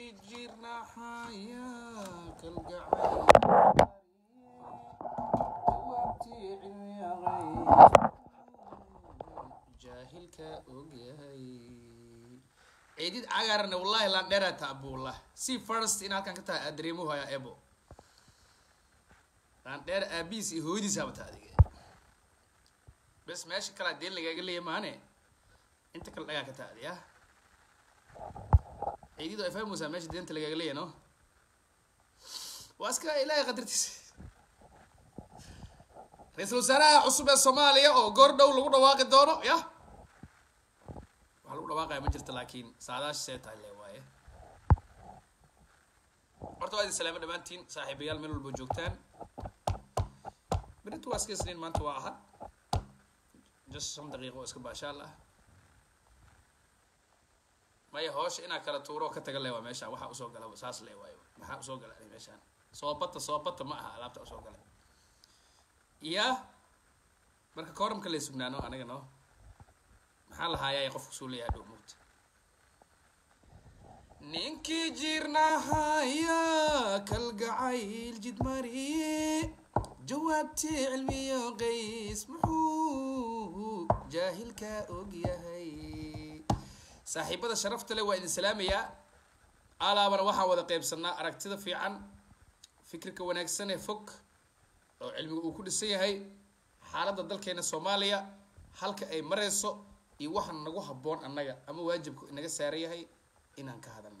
jirnaxaya kalgacay jawaabtii cilmiyaqay jaahilka ogyahay ciidid cagarna wallahi laan dheeraata abullah si first in halkan ka tahay aad dareemuhu hayaa ebo laan dheer aabihiis iyo hooyadiis habata adiga bes meesha kalaa deen lagaaga leeya maane inta kale dhagaa ka taadi ah ciididu ay fahmaysaa meesha deenta lagaaga leeya no waa iska ilaahay qadartiisa ra-iisul wasaaraha cusub ee soomaaliya oo goor dhow lagu dhawaaqi doono yah waxaa lagu dhawaaqaya ma jirto laakiin saadaash see tahay le waaye horta waa idin salaamo dhammaantiin saaxiibayaal meel walba joogtaan berintu waa iska isniin maanta waa ahad just shan daqiiqo oo iska baashaal ah maya hoosha inaa kala tuuro oo ka taga le waa meeshaan waxaa usoo gala saas le waayo maxaa usoo gala ani meeshaan soobata soobata ma aha alaabta usoo galay iya marka kooramka lay sugnaano anaga no maxaa lahaayaa qofku suu leeyahay dhow mugta ninkii jirnahaya kalgacayl jidmari jawaabtii cilmiyo qays muxuu jaahilka ogyahay saaxiibada sharafta leh waa idin salaamayaa alaabana waxaan wada qeybsanaa aragtida fiican fikirka wanaagsan ee fog oo cilmiga uu ku dhisan yahay xaaladda dalkeena soomaaliya halka ay marayso iyo waxa nagu habboon annaga ama waajibku inaga saaran yahay inaan ka hadalno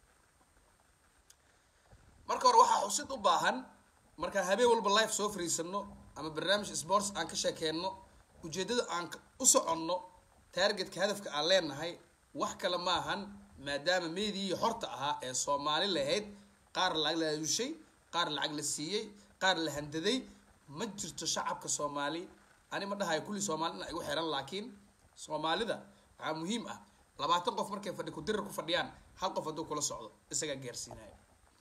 marka hore waxaa xusid u baahan markaan habeen walba life soo fariisano ama barnaamij sports aan ka sheekeenno ujeeddada aan u soconno taargetka hadafka aan leenahay wax kale maahan maadaama meediii xorta ahaa ee soomaali lahayd qaar lacag la aadushay qaar lacag la siiyey qaar la handaday ma jirto shacabka soomaali ani ma dhahayo kulli soomaali ina igu xiran laakiin soomaalida waxaa muhiim ah labaatan qof markay fadhi ku dirir ku fadhiyaan hal qof hadduu kula socdo isagaa gaarsiinayo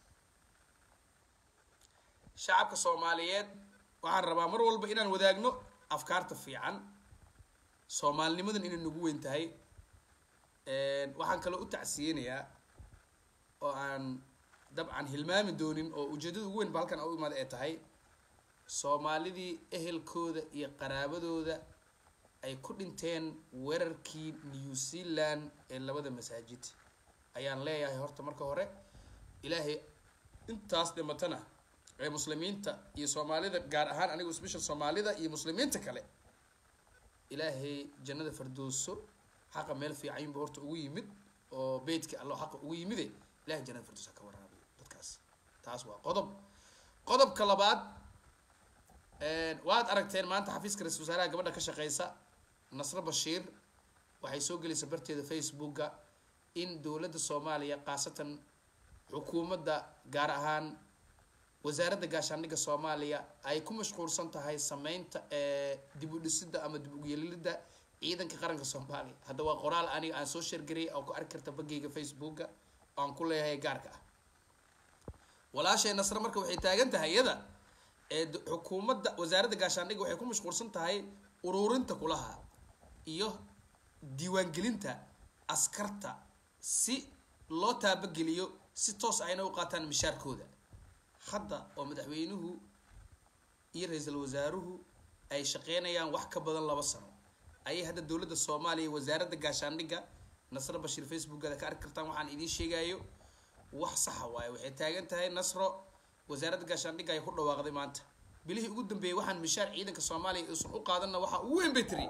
shacabka soomaaliyeed waxaan rabaa mar walba inaan wadaagno afkaarta fiican soomaalinimadan inay nagu weyn tahay waxaan kaloo u tacsiyeynayaa oo aan dabcan hilmaami doonin oo ujeedada ugu weyn ba halkan u imaada ee tahay soomaalidii ehelkooda iyo qaraabadooda ay ku dhinteen weerarkii new zealand ee labada masaajid ayaan leeyahay horta marka hore ilaahay intaas dhimatana ee muslimiinta iyo soomaalida gaar ahaan anigu special soomaalida iyo muslimiinta kale ilaahay jannada fardooso xaqa meel fiican bu horta ugu yimid oo beytka allo xaqa ugu yimide ilahay jannada fardoosa ka waraabiyo dadkaas taas waa qodob qodobka labaad waad aragteen maanta xafiiska ra-isul wasaaraha gabadha ka shaqeysa nasre bashiir waxay soo gelaysa barteeda facebooka in dowladda soomaaliya khaasatan xukuumadda gaar ahaan wasaaradda gaashaandhigga soomaaliya ay ku mashquulsan tahay sameynta dib u dhisidda ama dib ugeelilidda ciidanka qaranka soomaaliya hadda waa qoraal aniga aan soo sheergariyay oo ku arki karta bageyga facebooka oo aan ku leeyahay gaarka ah walaashay nasre marka waxay taagan tahay iyada ee xukuumadda wasaaradda gaashaandhigga waxay ku mashquulsan tahay ururinta kulaha iyo diiwaangelinta askarta si loo taabageliyo si toos ayna u qaataan mishaarkooda hadda oo madaxweynuhu iyo ra-iisul wasaaruhu ay shaqeynayaan wax ka badan laba sano ayay hadda dowladda soomaaliya wasaaradda gaashaandhigga nasro bashiir facebookada ka arki kartaan waxaan idiin sheegayo wax saxa waaye waxay taagan tahay nasro wasaaradda gaashaandhigga ay ku dhawaaqday maanta bilihii ugu dambeeyey waxaan mishaar ciidanka soomaaliya uusan u qaadanna waxaa ugu weyn bay tiri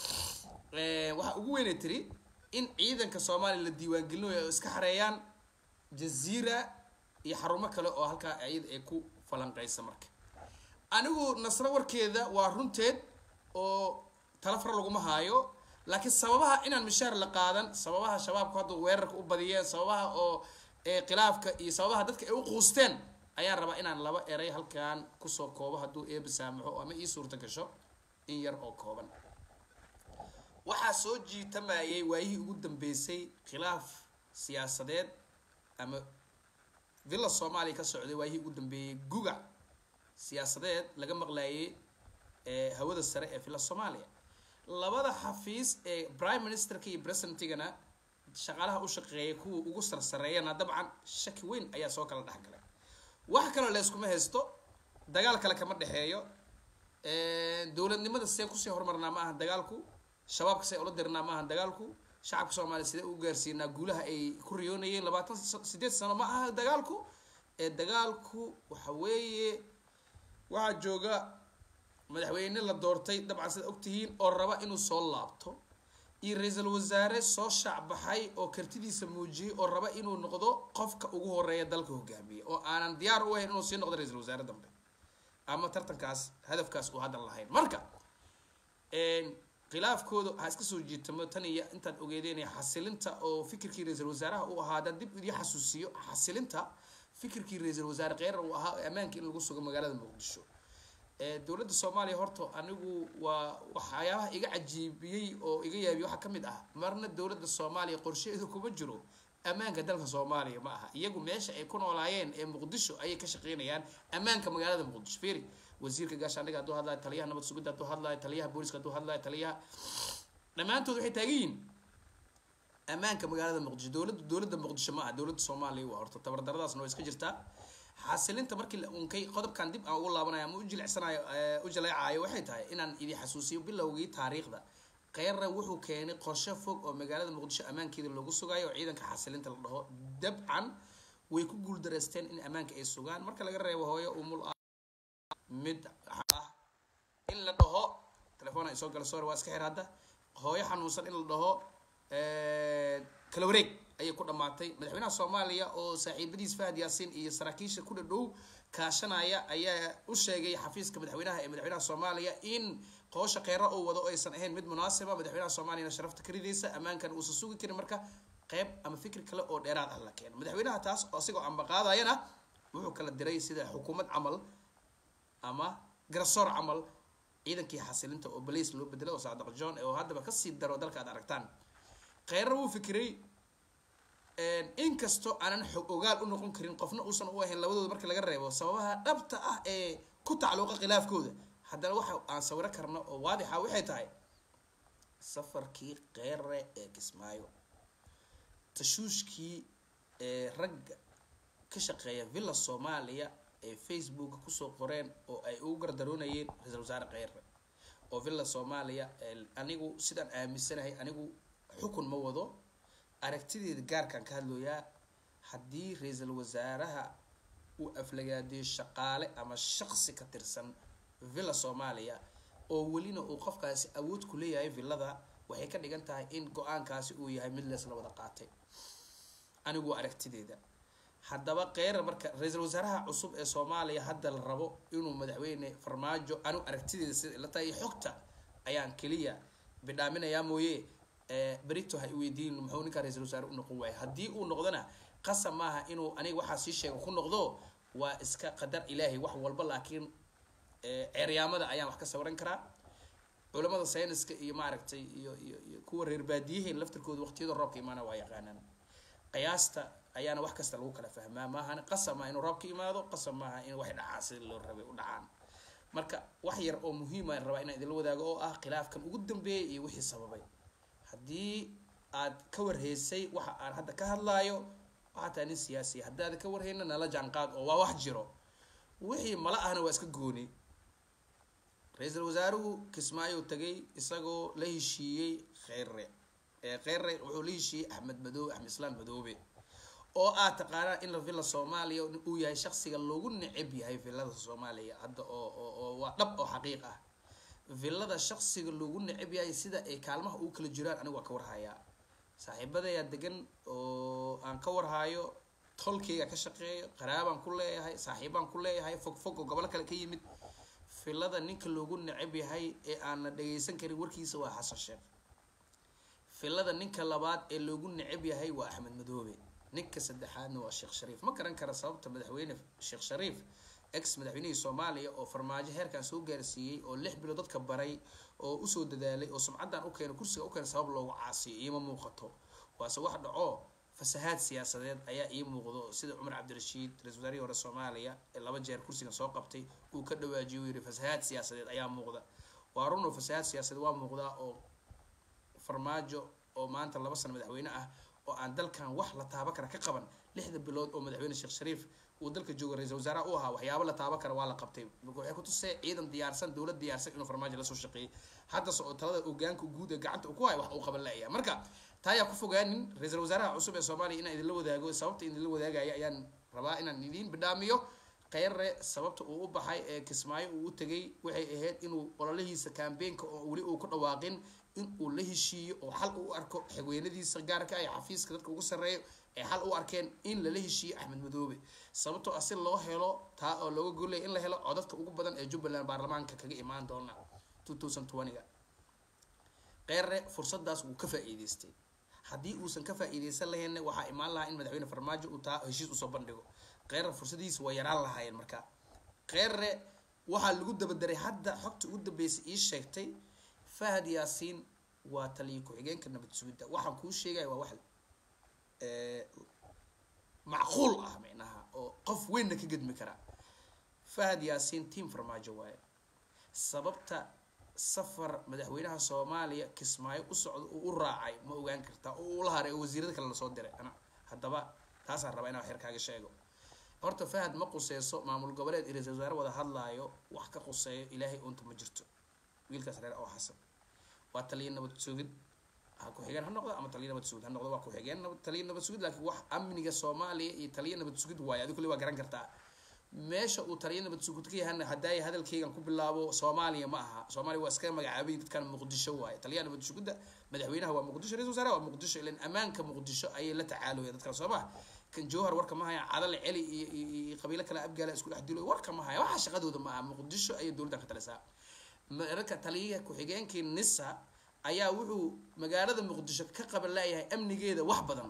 waxaa ugu weynay tiri in ciidanka soomaaliya la diiwaangelinayo ay iska xareeyaan jaziira iyo xarumo kale oo halkaa iyada ay ku falanqeysa marka anigu nasro warkeeda waa runteed oo talafar laguma haayo laakiin sababaha inaan mishaar la qaadan sababaha shabaabku hadda weerarka u badiyeen sababaha oo khilaafka iyo sababaha dadka ay u quusteen ayaan rabaa inaan laba eray halkan kusoo koobo hadduu eeba saamaxo ama ii suurta gasho in yar oo kooban waxaa soo jiitamayay waayihii ugu dambeysay khilaaf siyaasadeed ama villa soomaaliya ka socday waayihii ugu dambeeyey guga siyaasadeed laga maqlaayay ee hawada sare ee villa soomaaliya labada xafiis ee prime ministerka iyo presidentigana shaqaalaha u shaqeeya kuwa ugu sarsareeyana dabcan shaki weyn ayaa soo kala dhexgalay wax kaloo layskuma haysto dagaal kale kama dhexeeyo dowladnimada see kusii horumarnaa ma aha dagaalku shabaabka see ula dirnaa ma aha dagaalku shacabka soomaaliya sidee u gaarsiinaa guulaha ay ku riyoonayeen labaatan sideed sano ma aha dagaalku ee dagaalku waxa weeye waxaa jooga madaxweyne la doortay dabcan sida ogtihiin oo raba inuu soo laabto iyo ra-iisul wasaare soo shaacbaxay oo kartidiisa muujiyey oo raba inuu noqdo qofka ugu horeeya dalka hogaamiya oo aanan diyaar u ahayn inuu sii noqdo ra-iisul wasaare dambe ama tartankaas hadafkaas uu haddan lahayn marka khilaafkooda ha iska soo jiitamo tan iyo intaad ogeedeen xasilinta oo fikirkii ra-iisul wasaaraha uu ahaa haddaan dib idii xasuusiyo xasilinta fikirkii ra-iisul wasaare kheyrar uu ahaa ammaanka in lagu sugo magaalada muqdisho dowladda soomaaliya horta anigu waa waxyaabaha iga cajiibiyey oo iga yaabiyey waxaa kamid ah marna dowladda soomaaliya qorsheedu kuma jiro ammaanka dalka soomaaliya ma aha iyagu meesha ay ku noolaayeen ee muqdisho ayay ka shaqeynayaan ammaanka magaalada muqdisho fiiri wasiirka gaashaandhiga hadduu hadlayo taliyaha nabad sugidda hadduu hadlayo taliyaha booliska hadduu hadlayo taliyaha dhammaantood waxay taagan yihiin ammaanka magaalada muqdisho dowladda dowladda muqdisho ma aha dowladda soomaaliya waa horta tabardaradaasna waa iska jirtaa xasilinta markii la unkay qodobkan dib aan ugu laabanayo ama u jilicsanayo u jaleecayo waxay tahay inaan idin xasuusiyo bilowgii taariikhda kheyra wuxuu keenay qorshe fog oo magaalada muqdisho ammaankeeda loogu sugayo oo ciidanka xasilinta la dhaho dabcan way ku guuldareysteen in ammaanka ay sugaan marka laga reebo hooyo umul ah mid ah in la dhaho telefoon ay soo gala sore waa iska xir hadda hooyo xanuunsan in la dhaho kala wareeg ayay ku dhamaatay madaxweynaha soomaaliya oo saaxiibadiis fahad yaasiin iyo saraakiisha ku dhadhow kaashanaya ayaa u sheegay xafiiska madaxweynaha ee madaxweynaha soomaaliya in qoosha kheyra uu wado aysan ahayn mid munaasiba madaxweynaha soomaaliyana sharafta ka ridaysa ammaankan uusan sugi karin marka qeyb ama fikir kale oo dheeraad ah la keeno madaxweynaha taas oo asigoo ambaqaadayana wuxuu kala diray sida xukuumad camal ama garsoor camal ciidankii xasilinta oo baliis loo bedelay oo saadaq john oo haddaba kasii daro dalka aad aragtaan kheyra wuu fikiray inkastoo aanan xog ogaal u noqon karin qofna uusan u ahayn labadooda marka laga reebo sababaha dhabta ah ee ku tacluuqa khilaafkooda haddana waxa aan sawiro karno oo waadixa waxay tahay safarkii kheyre ee kismaayo tashuushkii ee ragga ka shaqeeya villa soomaaliya ee facebooka kusoo qoreen oo ay ugu gardaroonayeen ra-iisul wasaare kheyre oo villa soomaaliya anigu sidaan aaminsanahay anigu xukun ma wado aragtideeda gaarkaan ka hadlooyaa haddii ra-iisul wasaaraha uu aflagaadeeyo shaqaale ama shaqsi ka tirsan villa soomaaliya oo welina uu qofkaasi awood ku leeyahay villada waxay ka dhigan tahay in go-aankaasi uu yahay mid leesla wada qaatay anigu aragtideeda haddaba kheyra marka ra-iisul wasaaraha cusub ee soomaaliya hadda la rabo inuu madaxweyne farmaajo anigu aragtideeda sida ila tahay xogta ayaan keliya bidhaaminayaa mooye berito ha iweydiin muxuu ninkaa ra-iisul wasaare u noqon waaya haddii uu noqdona qasab maaha inuu aniga waxaa sii sheega ku noqdo waa iska qadar ilaahay wax walba laakiin ceeryaamada ayaan wax ka sawiran karaa culamada sayniska iyo maaragtay iyo iyo iyo kuwa reer baadiyaheen laftirkooda waqtiyada roobka imaana waa yaqaanaan qiyaasta ayaana wax kasta lagu kala fahmaa maahan qasab maaha inuu roobka imaado qasab maaha in wax dhacaan sida loo rabay u dhacaan marka wax yar oo muhiima rabaa inaan idinla wadaago oo ah khilaafkan ugu dambeeyay iyo wixii sababay haddii aad ka warheysay waxa aan hadda ka hadlaayo waxaa tahay nin siyaasiya haddaada ka warheyna nala jaanqaad oo waa wax jiro wixii mala ahna waa iska gooni ra-iisul wasaaruhu kismaayo tagay isagoo la heshiiyey kheyre kheyre wuxuu la heshiiyey axmed madoobe axmed islaam madoobe oo aad taqaanaa in la villa soomaaliya uu yahay shaksiga loogu neceb yahay villada soomaaliya hadda oo oo waa dhab oo xaqiiq ah villada shaksiga loogu neceb yahay sida ay kaalmaha ugu kala jiraan anigu waa ka warhayaa saaxiibadayaa degan oo aan ka warhayo tolkeyga ka shaqeeyo qaraabaan ku leeyahay saaxiibaan ku leeyahay fog fog oo gobolo kale ka yimid villada ninka loogu neceb yahay ee aan la dhageysan karin warkiisa waa xasan sheekh villada ninka labaad ee loogu neceb yahay waa axmed madoobe ninka saddexaadna waa sheekh shariif ma garan kara sababta madaxweyne sheekh shariif ex madaxweynihii soomaaliya oo farmaajo heerkan soo gaarsiiyey oo lix bilood dadka baray oo usoo dadaalay oo sumcaddan u keena kursiga u keena sabab loogu caasiyo iima muuqato waase wax dhaco fasahaad siyaasadeed ayaa ii muuqdo sida cumar cabdirashiid ra-isul wasaarihii hore soomaaliya ee laba jeer kursigan soo qabtay uu ka dhawaajiyo uu yihi fasahaad siyaasadeed ayaa muuqda waa run oo fasahaad siyaasadeed waa muuqdaa oo farmaajo oo maanta laba sano madaxweyne ah oo aan dalkan wax la taaba kara ka qaban lixda bilood oo madaxweyne sheekh shariif uu dalka joogo ra-iisul wasaaraha u ahaa waxyaabo la taaba kara waa la qabtay waxay kutusee ciidan diyaarsan dowlad diyaarsan inuu farmaajo lasoo shaqeeyey haddase oo talada ogaanka guud ee gacanta uu ku hayo wax uu qaban la-aya marka taayaa ku fogaanin ra-iisul wasaaraha cusub ee soomaaliya inaan idinla wadaago sababta idinla wadaagaya ayaan rabaa inaan idiin bidhaamiyo kheyre sababta uu u baxay ee kismaayo uu u tegay waxay ahayd inuu ololihiisa kambeynka oo weli uu ku dhawaaqin in uu la heshiiyo oo xal u arko xigweynadiisa gaarka ay xafiiska dadka ugu sarreeyo ee xal u arkeen in lala heshiiyo axmed madoobe sababtoo ah si loo helo taa oo looga golaya in la helo codadka ugu badan ee jubbaland baarlamaanka kaga imaan doona two thousand twenty-ga kheyre fursadaas wuu ka faa-iideystay haddii uusan ka faa-iideysan lahaynna waxaa imaan lahaa in madaxweyne farmaajo uu taa heshiis usoo bandhigo kheyre fursadiisa waa yaraan lahaayeen marka kheyre waxaa lagu dabadaray hadda xogta ugu dambeysay ii sheegtay fahad yaasiin waa taliya ku-xigeenka nabad sugidda waxaan kuu sheegaya waa wax macquul ah micnaha oo qof weynna ka gedmi kara fahad yaasiin team farmaajo waaye sababta safar madaxweynaha soomaaliya kismaayo u socdo uu u raacay ma ogaan kartaa oo ula haray oo wasiirada kale lasoo diray ana haddaba taasaan rabaa inaan xeer kaaga sheego horta fahad ma quseyso maamul goboleed iyo ra-isul wasaare wada hadlaayo wax ka quseeyo ilaahay unta ma jirto wiilkaas reer oo xasan waa taliya nabad sugid ha ku-xigeen ha noqdo ama taliya nabad sugid ha noqdo waa ku-xigeen nabad taliya nabad sugid laakiin wax amniga soomaaliya iyo taliya nabad sugid waaye adi kulli waa garan kartaa meesha uu taliya nabad sugid ka yahana haddaay hadalkaygan ku bilaabo soomaaliya ma aha soomaaliya waa iska magacaabay dadkan muqdisho waaye taliyaha nabad sugidda madaxweynaha waa muqdisho ra-isul wasaaraha waa muqdisho ilan ammaanka muqdisho ayay la tacaalooya dadkan soo maha kan jowhar warka ma haya cadale celi iyo iyo qabiilo kale abgaala isku dhex dilo warka ma haya waxa shaqadooda ma aha muqdisho ayay dowladdan ka talisaa marka taliyaha ku-xigeenkii nisa ayaa wuxuu magaalada muqdisho ka qaban laayahay amnigeeda wax badan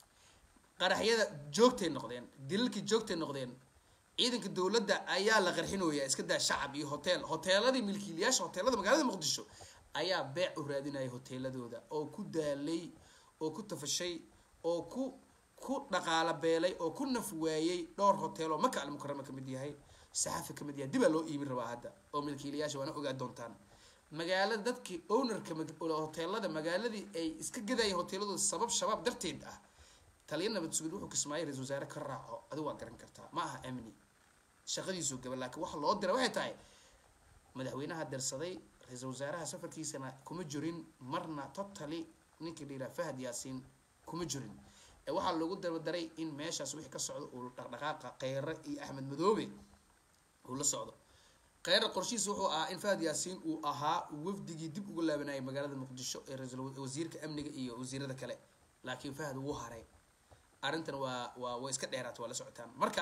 qaraxyada joogtay noqdeen dilalkii joogtay noqdeen ciidanka dowladda ayaa la qarxinooya iska daa shacab iyo hotel hoteeladii milkiilayaasha hoteelada magaalada muqdisho ayaa beec u raadinaya hoteeladooda oo ku daalay oo ku tafashay oo ku ku dhaqaala beelay oo ku naf waayey dhowr hotel oo maka almukarama ka mid yahay saxafi ka mid yahay dibaa loo iibin rabaa hadda oo milkiilayaasha waana ogaa doontaan magaalada dadkii ownerka hoteelada magaaladii ay iska gadayeen hoteeladooda sabab shabaab darteed ah taliya nabad sugid wuxuu kismaayo ra-isul wasaare ka raaco adigu waa garan kartaa ma aha amni shaqadiisuu gaba laakiin waxa loo diray waxay tahay madaxweynaha darsaday ra-iisul wasaaraha safarkiisana kuma jirin marna totally ninkii la yidhaha fahad yaasiin kuma jirin ee waxaa loogu dabadaray in meeshaas wixii ka socdo uu dhaqdhaqaaqa kheyre iyo axmed madoobe uu la socdo kheyre qorshihiisa wuxuu ahaa in fahad yaasiin uu ahaa wafdigii dib uga laabanayay magaalada muqdisho ee ra-iisul wasiirka amniga iyo wasiirada kale laakiin fahad wuu haray arrintan waa waa way iska dheeraata waa la socotaan marka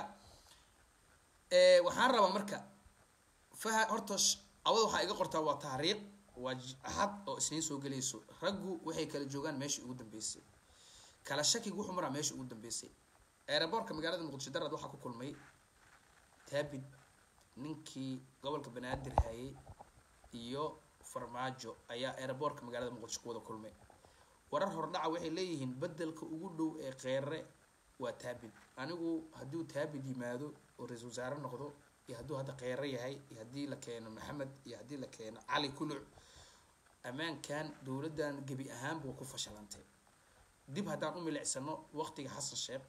waxaan rabaa marka fahad horta awada waxaa iga qortaa waa taariikh waa axad oo isniin soo gelayso raggu waxay kala joogaan meeshii ugu dambeysay kala shakiga wuxuu maraa meeshii ugu dambeysay eeraboorka magaalada muqdisho darad waxaa ku kulmay taabid ninkii gobolka banaadir hayay iyo farmaajo ayaa eeraboorka magaalada muqdisho ku wada kulmay warar hordhaca waxay leeyihiin bedelka ugu dhow ee kheyre waa taabid anigu hadduu taabid yimaado oo ra-iisul wasaare noqdo iyo hadduu hadda kheyre yahay iyo haddii la keeno maxamed iyo haddii la keeno cali kuluc ammaankan dowladdan gebi ahaanba waa ku fashilantay dib haddaan u milicsano waqtiga xasan sheekh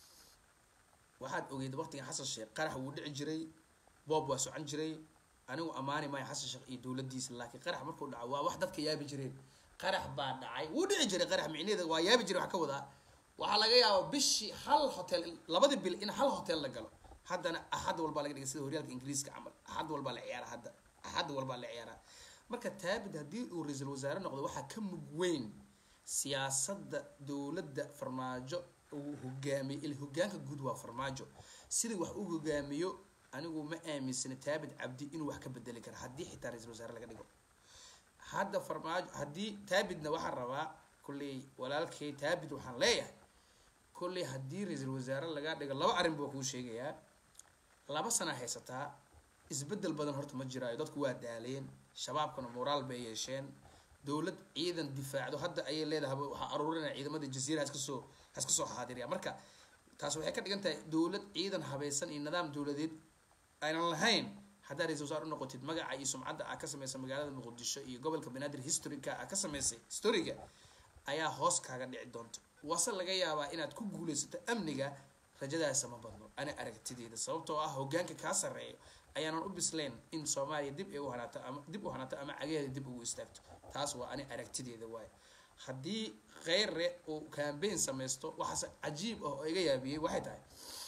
waxaad ogeyd waqtiga xasan sheekh qarax wuu dhici jiray boob waa socon jiray anigu ammaani maayo xasan sheekh iyo dowladdiisa laakiin qarax markuu dhaco waa wax dadka yaabi jireen qarax baa dhacay wuu dhici jiray qarax micneeda waa yaabi jiray wax ka wadaa waxaa laga yaabaa bishii hal hotel labadii bil in hal hotel la galo haddana axad walbaa laga dhigay sida horyaalka ingiriiska camal axad walbaa la ciyaara hadda axad walbaa la ciyaaraa marka taabid haddii uu ra-iisul wasaare noqdo waxaa ka mug weyn siyaasadda dowladda farmaajo uu hogaamiyo il hogaanka guud waa farmaajo sida wax u hogaamiyo anigu ma aaminsana taabid cabdi inuu wax ka bedeli kara haddii xitaa ra-iisul wasaare laga dhigo hadda farmaajo haddii taabidna waxaan rabaa kulley walaalkay taabid waxaan leeyahay kulley haddii ra-iisul wasaare laga dhigo laba arrin buu kuu sheegayaa laba sana haysataa isbedel badan horta ma jiraayo dadku waa daaleen shabaabkana moraal bay yeesheen dowlad ciidan difaacdo hadda ayay leedahay waxaa aruurinaya ciidamada jasiira haska soo haska soo xaadiriya marka taas waxay ka dhigan tahay dowlad ciidan habaysan iyo nidaam dowladeed aynan lahayn haddaa ra-isul wasaar u noqotid magaca iyo sumcadda aa ka samaysa magaalada muqdisho iyo gobolka banaadir historyka aa ka samaysay historiga ayaa hoos kaaga dhici doonta wase laga yaabaa inaad ku guulaysato amniga rajadaasa ma badno ana aragtideeda sababtoo ah hogaanka kaa sarreeyo ayaanan u bisleen in soomaaliya dib ay u hanaato ama dib u hanaato ama cagaheeda dib ugu istaagto taas waa ani aragtideeda waaye haddii kheyre uu cambaign samaysto waxaase cajiib ah oo iga yaabiyey waxay tahay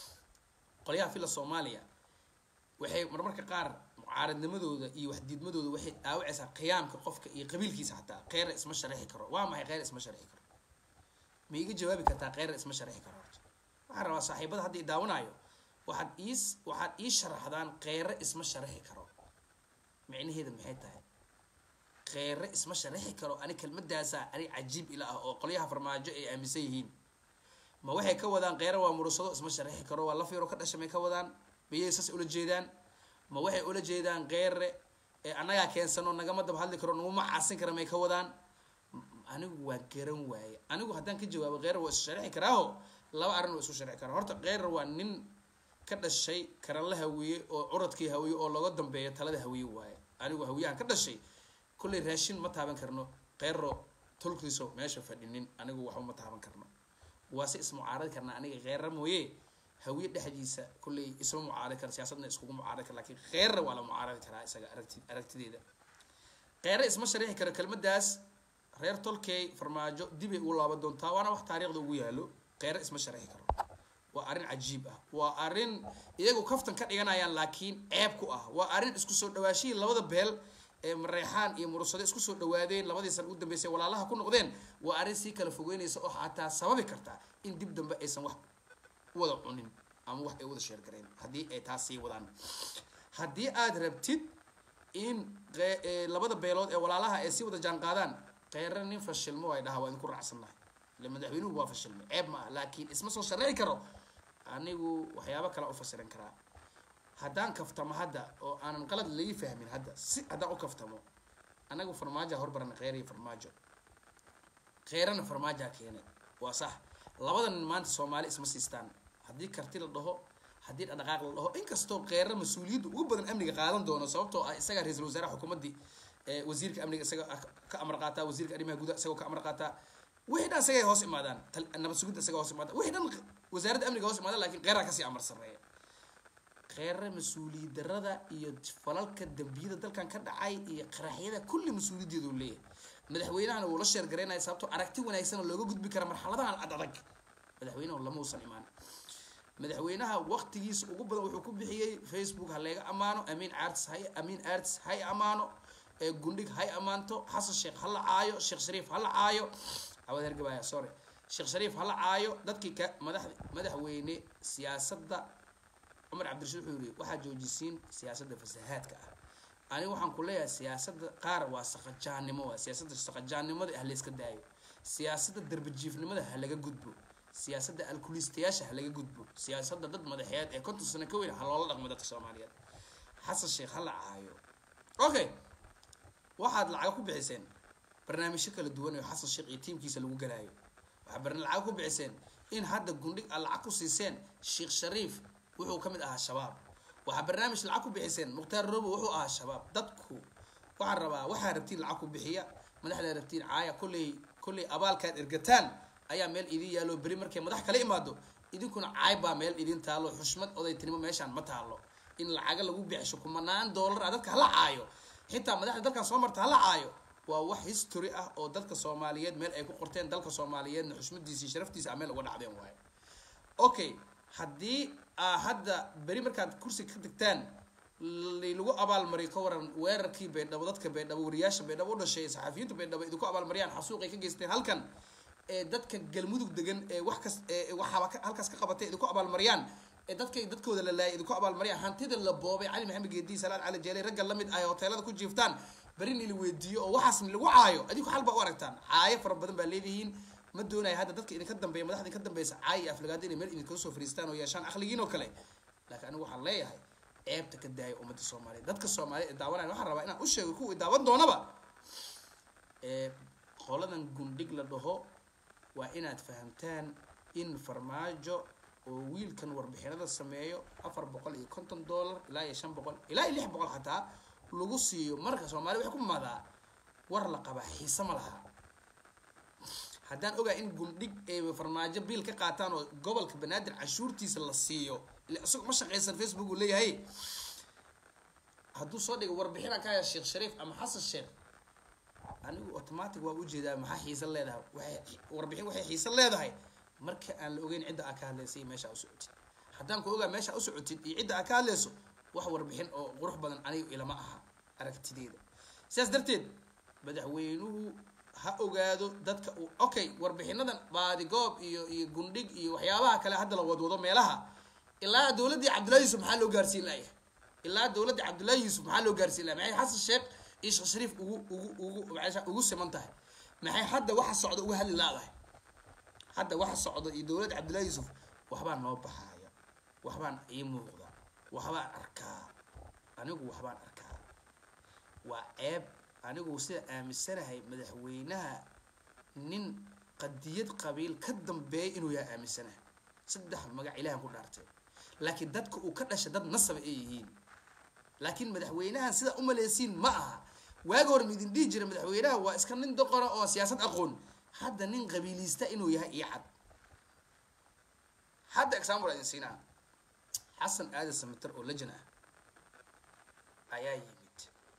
qolyaha filla soomaaliya waxay marmarka qaar mucaaradnimadooda iyo waxdiidmadooda waxay dhaawacaysaa qiyaamka qofka iyo qabiilkiisa xataa kheyre isma sharixi karo waa maxay kheyre isma sharixi karo ma iga jawaabi kartaa kheyre isma sharixi karo horta waxaan rabaa saaxiibada hadda i daawanayo waxaad ii waxaad ii sharaxdaan kheyre isma sharixi karo micnaheeda maxay tahay kheyre isma sharixi karo ani kelmadaasa ani cajiib ila ah oo qolyaha farmaajo ay aaminsan yihiin ma waxay ka wadaan kheyre waa murursado isma sharixi karo waa lafyaro ka dhasha may ka wadaan miyay saas ula jeedaan ma waxay ula jeedaan kheyre ee annagaa keensano nagama daba hadli karo naguma caasin kara may ka wadaan anigu waa garan waaye anigu haddaan ka jawaabo kheyre waa isu sharixi karaaho laba arrin waa isu sharixi karaa horta kheyre waa nin ka dhashay karanla hawiye oo curadkii hawiye oo looga dambeeyo talada hawiye waaye anigu hawiyahan ka dhashay kollay raashin ma taaban karno kheyro tolkiiso meesha fadhinin anigu waxba ma taaban karno waa si ismucaaradi karnaa aniga kheyre mooye hawiye dhexdiisa kollay isma mucaaradi kara siyaasadna iskugu mucaaradi kara lakiin kheyre waa la mucaaradi karaa isaga aragti aragtideeda kheyre isma sharixi karo kelmadaas reer tolkey farmaajo dibay ugu laaban doontaa waana wax taariikhda ugu yaalo kheyre isma sharixi karo waa arrin cajiib ah waa arrin iyagu kaftan ka dhiganayaan laakiin ceeb ku ah waa arrin isku soo dhawaashihii labada beel ee mareexaan iyo murursado isku soo dhawaadeen labadii sana ugu dambeysay walaalaha ku noqdeen waa arrin sii kala fogeynaysa oo xataa sababi karta in dib dambe aysan wax wada cunin ama wax ay wada sheergareen haddii ay taas sii wadaan haddii aad rabtid in labada beelood ee walaalaha ay sii wada jaan qaadaan kheyre nin fashilmo ay dhaha waa idinku raacsannahay ile madaxweynuhu waa fashilmay ceeb ma ah laakiin isma soo sharixi karo anigu waxyaabo kale u fasiran karaa haddaan kaftamo hadda oo aanan qalad laga fahmin hadda si haddaan u kaftamo anagu farmaajoa horbarana kheyr iyo farmaajo kheyrana farmaajaa keenay waa sax labada nin maanta soomaali isma siistaan haddii karti la dhaho haddii dhaqdhaqaaq la dhaho inkastoo kheyre mas-uuliyadda ugu badan amniga qaadan doono sababtoo ah isagaa ra-iisul wasaaraha xukuumaddii wasiirka amniga isaga ka amar qaataa wasiirka arrimaha gudaha isagoo ka amar qaataa wixii dhan isagay hoos imaadaan nabad sugidda isaga hoos imaadaan wixii dhan wasaaradda amniga hoos imaadaan lakin kheyraa kasii amar sarreeya kheyre mas-uuliyad darada iyo falalka dambiyada dalkan ka dhacay iyo qaraxyada kulli mas-uuliyaddeedu leeyahay madaxweynahana wuu la sheergaraynaya sababtoo aragti wanaagsan oo looga gudbi kara marxaladahan ad adag madaxweynahu lama uusan imaan madaxweynaha waqtigiisa ugu badan wuxuu ku bixiyey facebook ha leega ammaano amiin arts hay amiin arts hay ammaano gundhig hay ammaanto xasan sheekh ha la caayo sheekh shariif ha la caayo awad hergabaya sorry sheekh shariif ha la caayo dadkii ka madax madaxweyne siyaasadda cumar cabdirashiid wuxuu yiri waxaa joojisiin siyaasadda fasahaadka ah aniga waxaan ku leeyahay siyaasadda qaar waa saqajaannimo waa siyaasadda saqajaannimada ha layska daayo siyaasadda darbajiifnimada ha laga gudbo siyaasadda alkulistayaasha ha laga gudbo siyaasadda dad madaxeed ee konton sano ka weyn ha loola dhaqmo dadka soomaaliyeed xasan sheekh ha la caayo okay waxaad lacag ku bixiseen barnaamijyo kala duwan oo xasan sheekh iyo tiimkiisa lagu galaayo waxaad barna lacag ku bixiseen in hadda gundhig aad lacag ku siiseen sheekh shariif wuxuu ka mid ahaa shabaab waxaa barnaamij lacag ku bixiseen mukhtaar robo wuxuu ahaa shabaab dadku waxaan rabaa waxaa rabtiin lacag ku bixiya madaxdaa rabtiin caaya kolley kolley abaalkaad ergataan ayaa meel idin yaalo beri markay madax kala imaado idinkuna caay baa meel idin taalo xushmad odaytinimo meeshaan ma taalo in lacaga lagu bixisho kumanaan doolar ah dadka hala caayo xitaa madaxda dalkan soo marta hala caayo waa wax history ah oo dadka soomaaliyeed meel ay ku qorteen dalka soomaaliyeedna xushmadiisa iyo sharaftiisa a meel uga dhacdeen waayo okay haddii aa hadda beri markaad kursi ka degtaan lagu abaalmariyo ka waran weerarkii baydhabo dadka baydhabo wariyaasha baydhabo u dhashay saxafiyiinta baydhabo idinku abaalmariyaan xasuuqay ka geysteen halkan ee dadka galmudug degan ee wax kas ee waxaaba halkaas ka qabatay idinku abaalmariyaan ee dadkay dadkooda la laayay idinku abaalmariyaan hantida la boobay cali maxamed geedi salaad cali jeelay ragga lamid ah hoteelada ku jiiftaan beri ni la weydiiyo oo waxaas lagu caayo adinku xal baa u aragtaan caayo fara badan baa leedihiin ma doonayo hadda dadka idinka dambeeya madaxda idinka dambeysa caayo iyo aflagaada inay meel idinkaga soo fariistaan oo yeeshaan aqligiin oo kale laakiin anigu waxaan leeyahay ceebta ka daaya ummadda soomaaliyeed dadka soomaaliyeed ee daawanaya waxaan rabaa inaan u sheego kuwii daawan doonaba ee qoladan gundhig la dhaho waa inaad fahamtaan in farmaajo oo wiilkan warbixinada sameeyo afar boqol iyo konton dollar ilaa iyo shan boqol ilaa iyo lix boqol xataa lagu siiyo marka soomaaliya waxay ku maadaa war la qabaa xiise ma laha haddaan ogaa in gundhig ay farmaajo biil ka qaataan oo gobolka banaadir canshuurtiisa la siiyo ila isagoo ma shaqaysan facebook uu leeyahay hadduu soo dhigo warbixinaan ka haya sheekh shariif ama xasan sheekh anigu automatic waa ujeedaa maxaa xiisa leedahay waxay warbixin waxay xiisa leedahay marka aan la ogeyn cidda aa ka hadlaysa iyo meesha aa u socotid haddaan ku ogaa meesha u socotid iyo cidda aa ka hadlayso wax warbixin oo qurux badan aniga ilama aha aragtideeda sidaas darteed madaxweynuhu ha ogaado dadka uu okay warbixinadan baadigoob iyo iyo gundhig iyo waxyaabaha kale hadda la wadwado meelaha ilaa dowladdii cabdullahi yuusuf maxaa loo gaarsiin layahay ilaa dowladdii cabdullahi yuusuf maxaa loo gaarsiin lahay maxay xasan sheekh iyo sheekh shariif ugu ugu ugu maca ugu siman tahay maxay hadda waxa socda uga hadli laadahay hadda waxa socda iyo dowladda cabdullahi yuusuf waxbaan noo baxaaya waxbaan ii muuqda waxbaan arkaa anigu waxbaan arkaa waa ceeb anigu sida aaminsanahay madaxweynaha nin qadiyad qabiil ka dambeeya inuu yahay aaminsanahay saddex magac ilahan ku dhaartay laakiin dadka uu ka dhashay dad nasaba ay yihiin laakiin madaxweynahan sidaa umaleysiin ma aha waagi hore maidin dhihi jira madaxweynaha waa iska nin doqora oo siyaasad aqoon hadda nin qabiilista inuu yahay iyo cad hadda example idin siinaa xasan aadan samater oo lejan ah ayaa yimid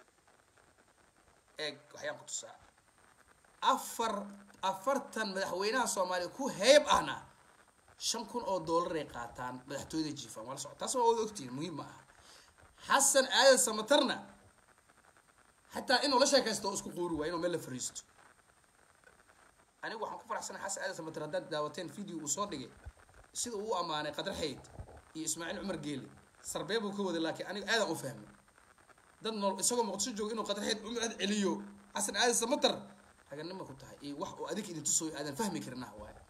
eeg waxyaan ku tusaa afar afartan madaxweynaha soomaaliya ku heeb ahna shan kun oo dollaray qaataan madaxtooyada jiifaan waa la socota taas waa wada ogtihiin muhiim ma aha xasan aadan samaterna xataa inuu la sheekaysto oo isku quuri waay inuu meel la fariisto anigu waxaan ku faraxsanahay xasan aadan samater haddaad daawateen video uu soo dhigay sida uu u ammaanay qadar xayd iyo ismaaciil cumar geeli sarbee buu ka waday laakiin aniga aadan u fahmay dad nool isagoo muqdisho jooga inuu qadar xayd cumar aad celiyo xasan aadan samater raganima ku tahay iyo wax oo adig idin tusooyo aadan fahmi karin ah waaye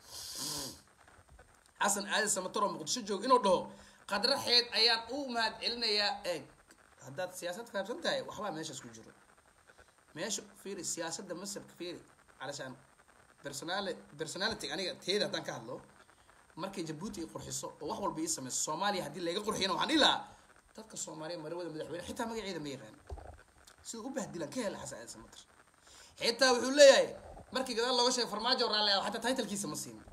xasan aadan samater oo muqdisho jooga inuu dhaho qadra xeed ayaan u mahad celinayaa eeg haddaad siyaasad fahamsan tahay waxbaa meeshaas ku jiro meesha fiiri siyaasadda masabka fiiri calashaan personali personality aniga teeda haddaan ka hadlo markay jabuuti ay qurxiso oo wax walba ii sameyso soomaaliya haddii laga qurxiyana waxaan dhihi lahaa dadka soomaaliya marawada madaxweyne xitaa magaceeda ma yaqaan siduu u bahdilan ka hela xasan aadan samater xitaa wuxuu leeyahay markii gadaal looga sheegay farmaajo raalli ah xataa titlkiisa ma siin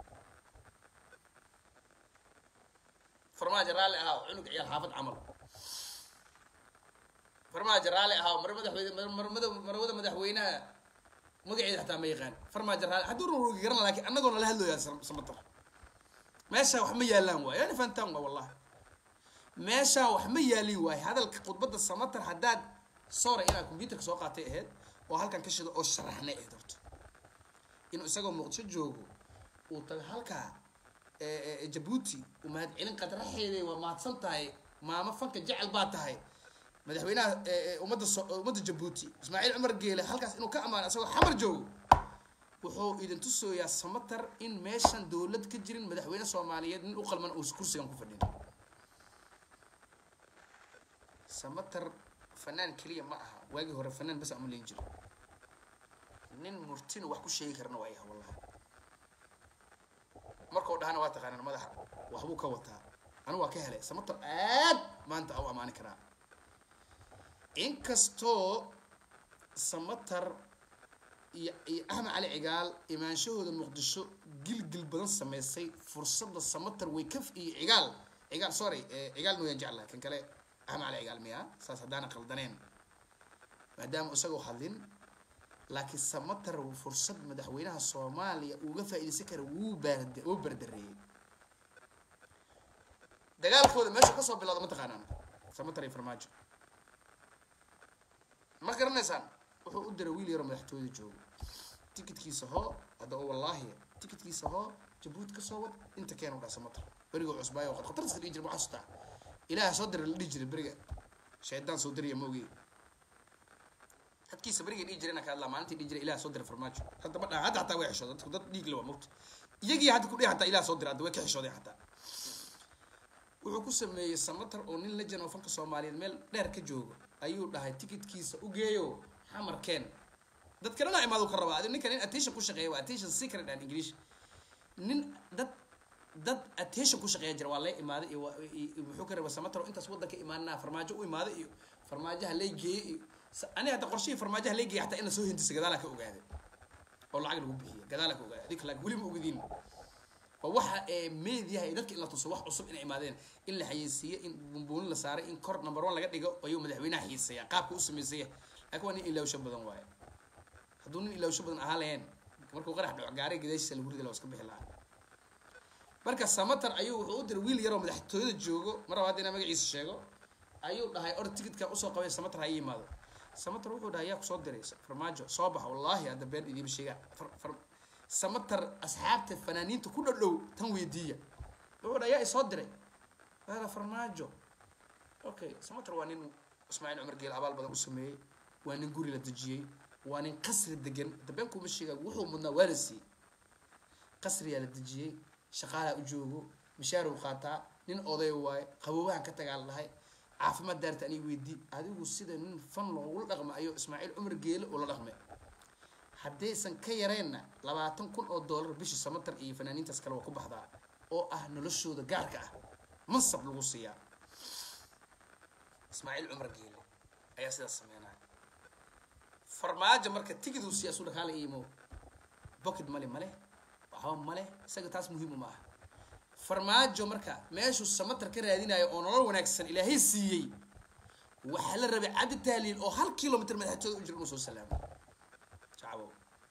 farmaajo raalli ahaa cunug ciyaal xaafad camal farmaajo raalli ahaa mar madaxweyne marmada marwada madaxweynaha magaceeda xataa ma yaqaan farmaajo raalli hadduu rurugi garan laakiin annagoo nala hadlooyaa samater meeshaan wax ma yaalaan waayo yani fantaan waa wallahi meeshaan wax ma yaalin waayo hadalka khudbadda samater haddaad sore inaad computerka soo qaatay ahayd oo halkan ka shido oo sharaxnay ahayd horto inuu isagoo muqdisho joogo uu tago halkaa jabuuti uu mahad celin qadraxeeday waa mahadsan tahay maamo fanka jecel baa tahay madaxweynaha ummadda ummadda jabuuti ismaaciil cumar geele halkaas inuu ka amaano isagoo xamar joogo wuxuu idin tusooyaa samater in meeshan dowlad ka jirin madaxweyne soomaaliyeed nin u qalman uu kursigan ku fadhin samater fanaan keliya ma aha waagii hore fanaan bas ama leyn jiro nin murtina wax ku sheegi karna waa yaha wallahi markau dhahana waa taqaanaan madaxa waxbuu ka wataa anigu waa ka helay samater aad maanta u amaani karaa inkastoo samater iyo iyo axmed cali cigaal imaanshahooda muqdisho gilgil badan sameysay fursadda samater way ka iyo cigaal cigaal sorry cigaal mooyaan jeclaha kan kale axmed cali cigaal miya saas haddaana qaldaneen maadaama isagoo hadlin laakiin samater fursad madaxweynaha soomaaliya uga faa-idaysan kara wuu baard wuu bardareeyey dagaalkooda meesha kasoo bilowda ma taqaanaan samater iyo farmaajo ma garanaysaan wuxuu u diray wiil yaroo madaxtooyada joogo tikidkiisa hoo hadda oo wallaahi tikidkiisa hoo jabuuti kasoo wad inta keena u dhaa samater beriga cusbaayo qad khatartiisa dhihi jira ma xasuustaa ilaaha soo dira la dhihi jiray beriga shaydaan soo diraya maogey dadkiisa berigay dhihi jireen ka hadlaa maalintii dhihi jiray ilaah soo dira farmaajo hadda ma dhaha hadda hataa way xishooda dadku dad dhiig le waa mogta iyagii hadda kudhihi hataa ilaah soo dira hadda way ka xishoodeen hataa wuxuu ku sameeyey samater oo nin lejan oo fanka soomaaliyeed meel dheer ka joogo ayuu dhahay tikidkiisa u geeyo xamarkeen dad kalena imaadu ka rabaa adi ninka nin attention ku shaqeeya waa attention secret and english nin dad dad attention ku shaqeeya jira waa lay imaaday iyo muxuu ka rabaa samater oo intaas waddanka imaanaa farmaajo u imaaday iyo farmaajaha lay geeyey iyo aniga hadda qorshihii farmaajaha lay geeyay hataa in la soo hindisa gadaalaa ka ogaaday oo lacag lagu bixiya gadaala ka ogaada adig laakiin weli ma ogadiin waa waxa ee meediyaha ee dadka in la tuso wax cusub inay imaadeen in la xayeysiiyo in bumbuunin la saaray in kor number one laga dhigo ayuu madaxweynaha xiisaya qaabka u samaysaya laakiin waa nin ilaawsho badan waaye hadduu nin ilaawsho badan ahaa lahayn markuu qarax dhaco gaariga gadaashiisa lagu ridi lahaa iska bixi lahaa marka samatar ayuu wuxuu u diray wiil yaroo madaxtooyada joogo mar labaad inaa magaciisa sheego ayuu dhahay or ticketka usoo qabay samatar ha ii yimaado samatar wuxuu dhahay yaa kusoo diray farmaajo soo baxa wallaahi hadda been idiima sheegaa samatar asxaabta fanaaniinta ku dhadhow tan weydiiya wuxuu dhahay yaa isoo diray hada farmaajo okay samatar waa nin ismaaciil cumar geel abaal badan u sameeyey waa nin guri la dejiyey waa nin qasri degan dabeen kuma sheegaa wuxuu mudnaa waa la siiyey qasriyaa la dejiyey shaqaalaa u joogo mishaarow qaataa nin oday waaye qaboobahan ka tagaa la dhahay caafimaad daarta aniga weydii adigu sida nin fan loogula dhaqma ayuu ismaaciil cumar geele ula dhaqmay haddaysan ka yareenna labaatan kun oo dollar bishii samatar iyo fanaaniintaas kale waa ku baxdaa oo ah noloshooda gaarka ah mansab lagu siiyaa ismaaciil cumar geele ayaa sidaas sameynaya farmaajo marka tigiduu siiya su dhakaala iimo pocket male male waxba male isaga taas muhiim uma aha farmaajo marka meeshuu samatar ka raadinayo oo nolol wanaagsan ilaahay siiyey waxaa la rabay caddi tahliil oo hal kilomitr madaxtooda u jira inuu soo salaamo shacabo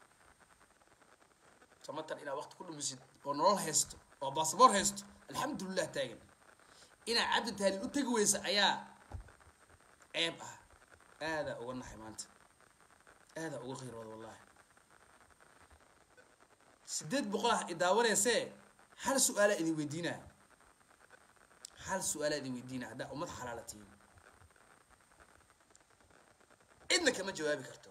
samatar inaad waqti ku dhumisid oo nolol haysto oo basaboor haysto alxamdulilah taagan inaad cabdi tahliil u tegi weysa ayaa ceeb ah aadaa uga naxay maanta aadaa uga qiirooda wallahi sideed boqol ah idaawaneysee hal su-aalaa idin weydiinaa hal su-aalaa idin weydiinaa haddaa ummad xalaala tihiin cidna kama jawaabi karto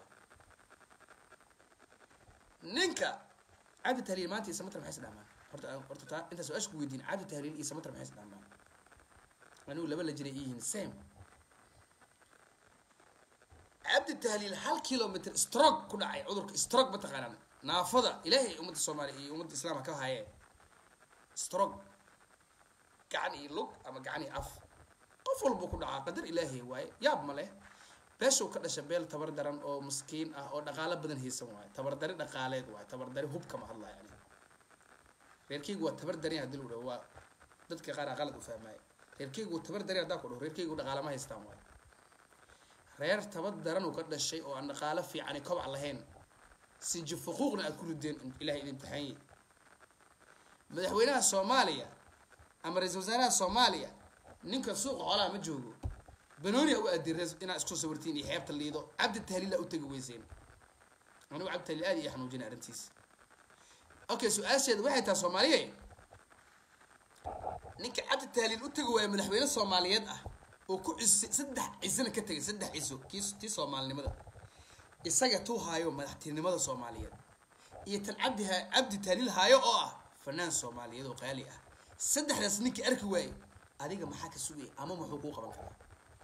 ninka cabdi tahliil maanta iyo samatar maxay is dhaamaan horta horta taa intaa su-aasha ku weydiin cabdi tahliil iyo samatar maxay is dhaamaan anigu laba la jiray yihiin same cabdi tahliil hal kilomitr stroke ku dhacay cudurka stroke ma taqaanaan naafada ilaahay ummadda soomaaliya iyo ummadda islaamka ka haye stroke gacan iyo lug ama gacan iyo af qof walbuu ku dhacaa qadar ilaahay waaye yaab ma leh beeshuu ka dhasha beel tabar daran oo maskiin ah oo dhaqaalo badan haysan waaye tabardari dhaqaaleed waaye tabardari hub kama hadlayo ani reerkeygu waa tabar darin haddii lagu dhaho waa dadka qaar aa qalad u fahmaayo reerkeygu waa tabar darin haddaa ku dhaho reerkeygu dhaqaala ma haystaan waaye reer tabar daran uu ka dhashay oo aan dhaqaalo fiicani kobac lahayn sinji fuquuqna aad ku rideen ilahay idin imtixaanye madaxweynaha soomaaliya ama ra-iisal wasaaraha soomaaliya ninka suuqa xoolaha ma joogo banooniya u aadin inaad isku sawirtiin iyo xeebta liido cabdi tahliila u tegi weyseen anigu cabdi tahliil aad iyo xanuujina arrintiisa okay su-aasheeda waxay tahay soomaaliye ninka cabdi tahliil u tegi waaya madaxweyne soomaaliyeed ah oo ku cise saddex cisana ka tegay saddex ciso kii tii soomaalinimada isaga tuu haayo madaxtinimada soomaaliyeed iyo tan cabdi cabdi tahliil haayo oo ah fanaan soomaaliyeed oo qaali ah saddexdaas ninkii arki waaye adiga maxaa ka sugaya ama muxuu kuu qaban karaa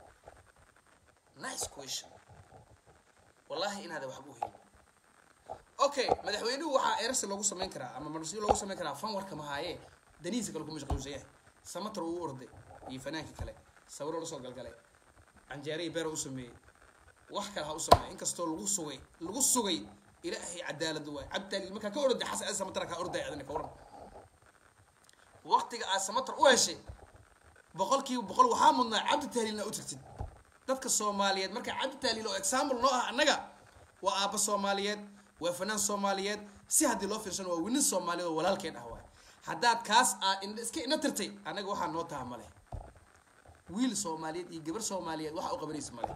nice question wallahi inaada waxba u helin okay madaxweynuhu waxaa erasi loogu samayn karaa ama marsiyo loogu samayn karaa fan warka mahaaye danihiisa kale ku mashquulsan yahay samatar uu orday iyo fanaankii kale sawiro la soo galgalay canjeerihii beer u sameeyey wax kale ha u sameey inkastoo lagu sugay lagu sugay ilaahay cadaalad waay cabditaali markaa ka orday xasan aad samatar kaa orday adani ka waran waqtiga aad samatar u heshay boqolkiiba boqol waxaa mudnaa cabdi tahliilna u tagtid dadka soomaaliyeed marka cabdi tahliil oo example noo ah annaga waa aabba soomaaliyeed waa fanaan soomaaliyeed si haddii loo fiirsano waa winin soomaaliyeed oo walaalkeen ah waay haddaad kaas aad iska ina tirtay annaga waxaa noo taha male wiil soomaaliyeed iyo gabar soomaaliyeed waxa u qabanaysa male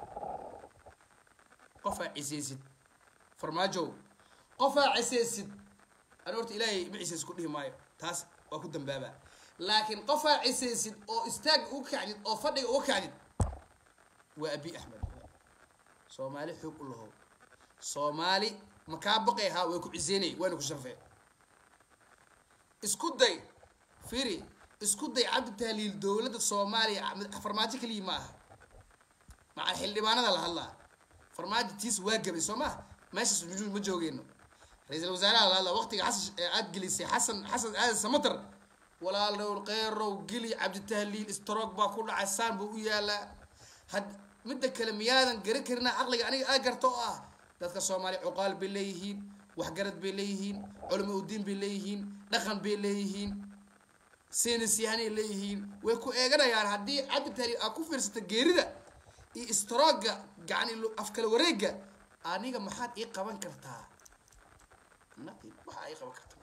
qofaa cisaysid farmaajow qofaa cisaysid ani horta ilaahay ma cisays ku dhihi maayo taas waa ku dambaabaa laakiin qofaa cisaysid oo istaag uga kacdid oo fadhiga uga kacdid waa abi axmed soomaali xoog u lahow soomaali makaa baqay haa way ku ciseynay waana ku sharfee isku day firi isku day cabdi tahliil dowladda soomaaliya farmaajo keliya ma aha maca xildhibaanada la hadlaa farmaajo tiis waa gabay soo maa meeshaas nujuud ma joogeyno ra-iisal wasaaraha la hadlaa waqtiga xasan aad gelisay xasan xasan aadan samatar walaalow qeyrow geli cabdi tahliil stroog baa ku dhacay saan buu u yaalaa had midda kale miyaadan garan karina caqliga aniga aa garta oo ah dadka soomaaliya cuqaal bay leeyihiin waxgarad bay leeyihiin culamo udiin bay leeyihiin dhaqan bay leeyihiin seenasyahanay leeyihiin way ku eeganayaan haddii cabdi tahliil aad ku fiirsata geerida iyo istrooga gacani afkala wareega aniga maxaad ii qaban kartaa nothing waxaa ii qaban kartaa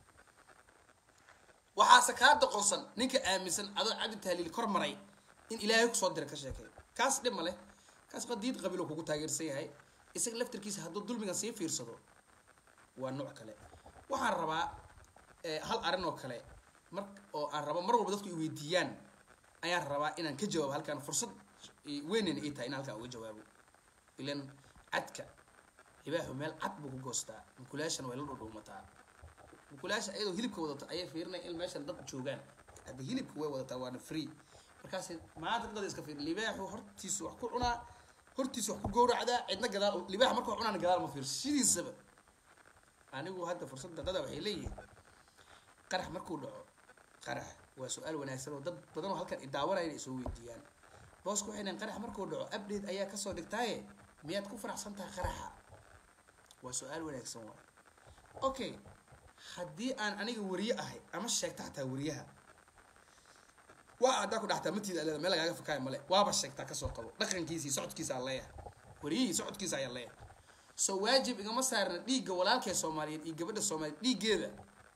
waxaase kaa doqonsan ninka aaminsan adoo cabdi tahliil kor maray in ilaahay kusoo dira ka sheekay kaas dhib ma leh kaas qadiid qabiilo kugu taageersan yahay isaga laftarkiisa hadduu dulmigan sii fiirsado waa nooc kale waxaan rabaa hal arrin oo kale mar oo aan rabo mar walba dadku i weydiiyaan ayaan rabaa inaan ka jawaabo halkaan fursad weynayna ii tahay in halkaan uga jawaabo ilan cadka libaaxu meel cad buu ku goostaa mukulaashana way la dhudhuumataa mukulaasha ayadoo hilibka wadato ayay fiirinaya in meeshan dad joogaan hadda hilibka way wadataa waana free markaas maanta dad iska fiir libaaxu hortiisu wax ku cunaa hortiisu wax ku gowracdaa cidna gadaal libaaxa markuu cunaana gadaal ma fiirso sidiisaba anigu hadda fursadda dada waxay leeyihiin qarax markuu dhaco qarax waa su-aal wanaagsan oo dad badan oo halkan idaawanaya inay soo weydiiyaan boosku waxay dhahen qarax markuu dhaco update ayaa kasoo dhigtaaye miyaad ku faraxsan tahay qaraxa waa su-aal wanaagsan waa okay haddii aan aniga wariye ahay ama sheegta xataa wariyaha waa haddaa ku dhaxtaa matiida leeda meel lagaaga fakaayo male waaba sheegtaa kasoo qabo dhaqankiisii socodkiisa aan leeyahay wariyihii socodkiisa ayaan leeyahay soo waajib igama saarna dhiigga walaalkee soomaaliyeed iyo gabadha soomaaliyeed dhiiggeeda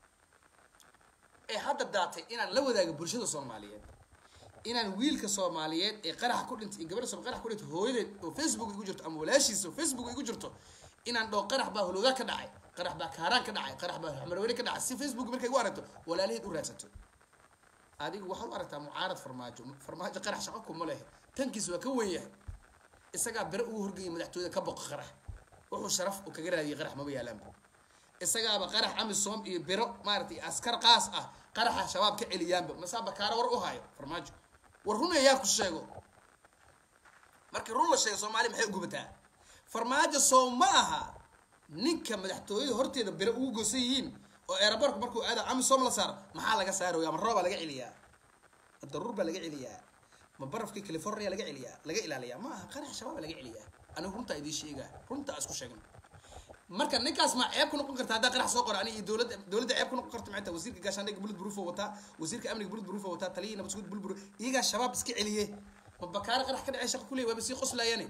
ee hadda daatay inaan la wadaago bulshada soomaaliyeed inaan wiilka soomaaliyeed ee qaraxa ku dhintay iyo gabadha soom qarax ku dhintay hooyadeed oo facebook igu jirto ama walaashiisa oo facebook igu jirto inaan dhoo qarax baa hologaa ka dhacay qarax baa kaaraan ka dhacay qarax baa xamarweyne ka dhacay si facebook markay u aragto walaalaheed u raadsato adigu waxaad u aragtaa mucaarad farmaajo farmaajo qarax shaqo kuma leh tankiis waa ka wen yahay isagaa bere ugu horgeeyay madaxtooyada ka boqa qarax wuxuu sharaf u kaga raadiyay qarax maba yaalaanba isagaaba qarax amisom iyo biro maaratay askar qaas ah qaraxa shabaab ka celiyaanba masaa bakaaro war u hayo farmaajo war run ayaa ku sheego markii run la sheego soomaaliya maxay ugubataa farmaajo soo ma aha ninka madaxtooyada horteeda biro ugu goosan yihiin oo eerabarku markuu aada amisom la saaro maxaa laga saaraya ma roobaa laga celiyaa ma daruur baa laga celiyaa ma barafkii california laga celiyaa laga ilaaliyaa ma aha qarax shabaaba laga celiyaa anigu runtaa idiin sheegaa runtaa isku sheegno marka ninkaas ma ceeb ku noqon karta haddaa qarax soo qora ani iyo dowladda dowladda ceeb ku noqon karta maanta wasiirka gaashaandhigga bulid buruufo wataa wasiirka amniga bulid buruufo wataa taliyii nabadsuud bulid buruuf iyagaa shabaab iska celiye ma bakaaro qarax ka dhacay shaqa kuley waaba sii qoslaayane